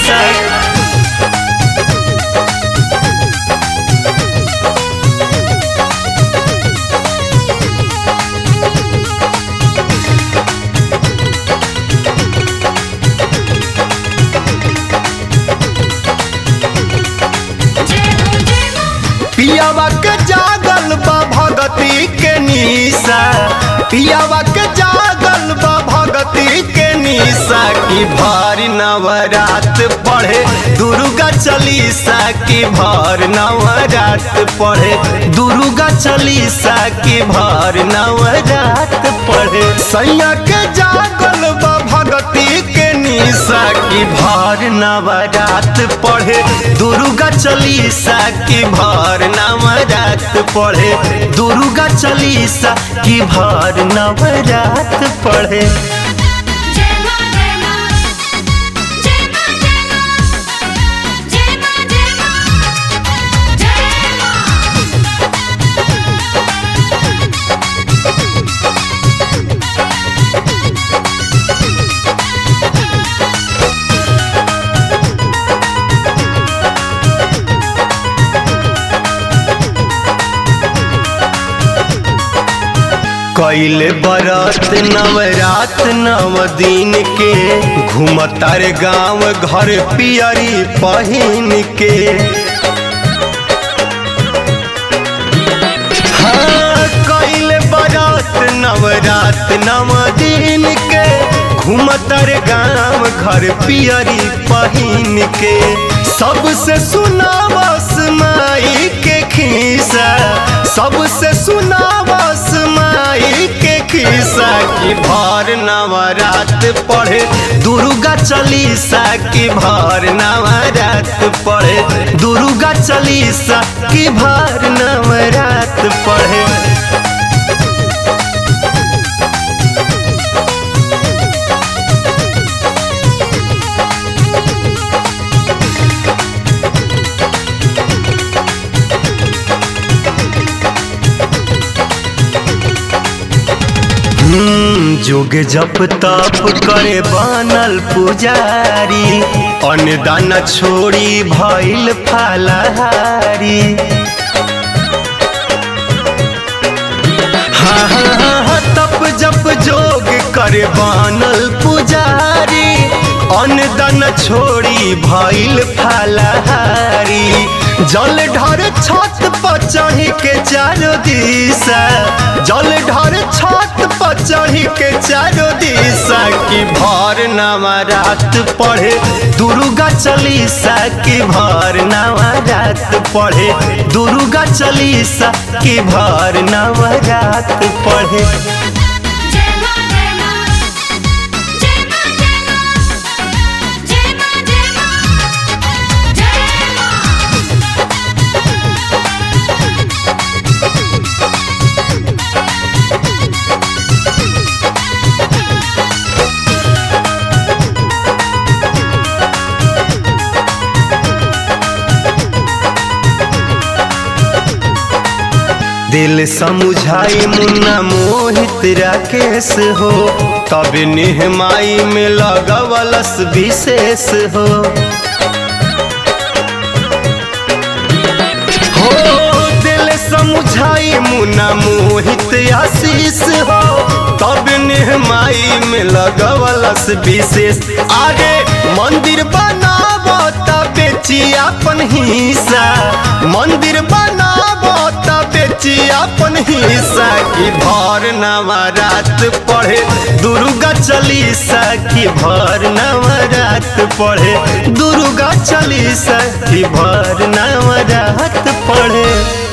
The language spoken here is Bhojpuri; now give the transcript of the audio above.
चलीसा पियावा के जागल बा भगती के निशा पियावा के जागल बा भगती के निशा की भारी नवरात पढ़े दुर्गा चलीसा की भार नवरात पढ़े दुर्गा चलीसा की भार नवरात पढ़े सैया के जागल बा भगती के निशा की भार नवरात पढ़े दुर्गा चलीसा की भार नवरात पढ़े दुर्गा चलीसा की भार नवरात पढ़े जय मां जय मां जय मां जय मां जय मां जय मां जय कैले बरत नवरात नव दिन के घूमतार गांव घर पियरी पहिन के हाँ कैले बरत नवरात नव दिन के घूमतार गांव घर पियरी पहिन के सबसे सुनावस माई के खीसा सबसे सुनावस माई के खीसा की भर नवरात पढ़े दुर्गा चलीसा की भर नवरात पढ़े दुर्गा चलीसा की भर नवरात पढ़े हम्म, जुग जप तप करे बनल पुजारी अन्नदान छोड़ी भइल फलहारी हाँ हाँ हाँ हाँ, तप जप जोग करे बनल पुजारी अन्नदान छोड़ी भइल फलहारी जल ढर छत पर चढ़ी के चारो दिशा जल ढर छत पर चढ़ी के चारो दिशा की भर नवरात पढ़े दुर्गा चलीसा की भर नवरात पढ़े दुर्गा चलीसा की भर नवरात पढ़े जय मां जय मां जय मां जय मां जय मां जय मां दिल समुझाई मुन्ना मोहित राकेश हो तब निहमाई में लगवलस विशेष हो हो दिल समुझाई मुन्ना मोहित आशीष हो तब निहमाई में लगवलस विशेष आगे मंदिर बनाबो तब बेची अपन हिस्सा मंदिर बनाबो तब बेची अपन हिस्सा की भर नवरात पढ़े दुर्गा चलीसा की भर नवरात पढ़े दुर्गा चलीसा की भर नवरात पढ़े